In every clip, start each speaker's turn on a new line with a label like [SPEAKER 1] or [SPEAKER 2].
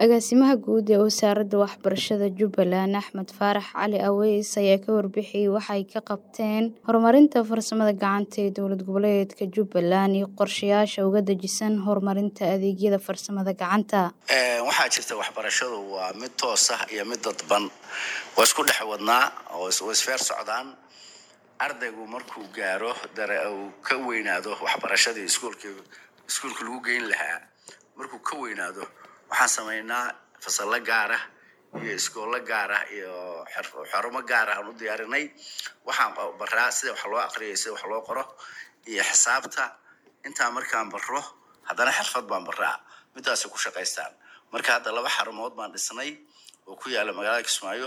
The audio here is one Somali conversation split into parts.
[SPEAKER 1] Agaasimaha Guud ee Wasaaradda Waxbarashada Jubbaland Axmed Faarax Cali Aweys ayaa ka warbixiyay waxa ay ka qabteen horumarinta farsamada gacanta ee dowlad goboleedka Jubbaland iyo qorshayaasha uga dejisan horumarinta adeegyada farsamada gacanta.
[SPEAKER 2] waxaa jirta waxbarashadu waa mid toos ah iyo mid dadban waa isku dhex wadnaa oo is- oo isfeer socdaan ardaygu markuu gaaro dare uu ka weynaado waxbarashadii iskuulka iskuulka lagu geyn lahaa markuu ka weynaado waxaan samaynaa fasallo gaar ah iyo iskoollo gaar ah iyo xer- xarumo gaar ah aan u diyaarinay waxaan qa- baraa sida wax loo aqriyo sida wax loo qoro iyo xisaabta intaa markaan baro haddana xirfad baan baraa midaasay ku shaqaystaan marka hadda laba xarumood baan dhisnay oo ku yaala magaalada kismaayo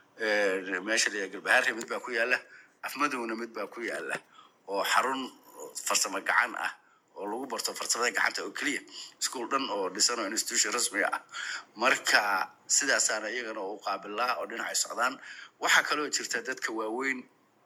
[SPEAKER 2] Eh, meesha la yidhaha galbahaare mid baa ku yaala afmadowna mid baa ku yaala oo xarun farsamo gacan ah oo lagu barto farsamada gacanta oo keliya iskuul dhan oo dhisan oo institution rasmi ah marka sidaasaana iyagana u qaabilaa oo dhinacay socdaan waxaa kaloo jirta dadka waaweyn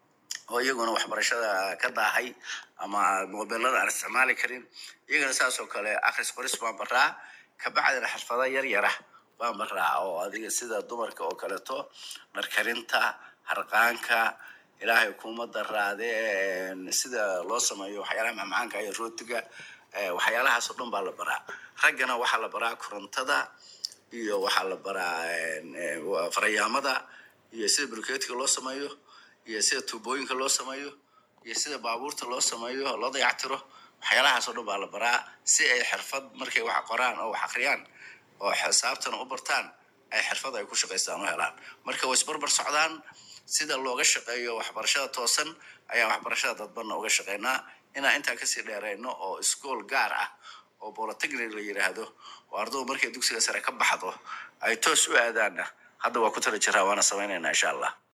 [SPEAKER 2] oo iyaguna waxbarashada ka daahay ama mobilada aan isticmaali karin iyagana saas oo kale akhris qoris baan baraa kabacdina xirfado yar yara baan baraa oo adiga sida dumarka oo kaleeto dharkarinta harqaanka ilaahay kuma daraade een, sida loo sameeyo waxyaalaha macmacaanka iyo rootiga eh, waxyaalahaas oo dhan baa la baraa raggana waxaa la baraa korontada iyo waxaa la baraa een, eh, wa- farayaamada iyo sida bulkeetiga loo sameeyo iyo sida tuubooyinka loo sameeyo iyo sida baabuurta loo sameeyo loo dayactiro waxyaalahaas oo dhan baa la baraa si ay xirfad markay wax qoraan oo wax akhriyaan oo xisaabtana u bartaan ay xirfad ay ku shaqaystaan u helaan marka way isbarbar socdaan sida looga shaqeeyo waxbarashada toosan ayaa waxbarashada dadbanna uga shaqeynaa inaan intaa kasii dheerayno oo iskool gaar ah oo polytechnic la yidhaahdo oo ardaydu markay dugsiga sare ka baxdo ay toos u aadaanna hadda waa ku tala jiraa waana samaynaynaa insha allah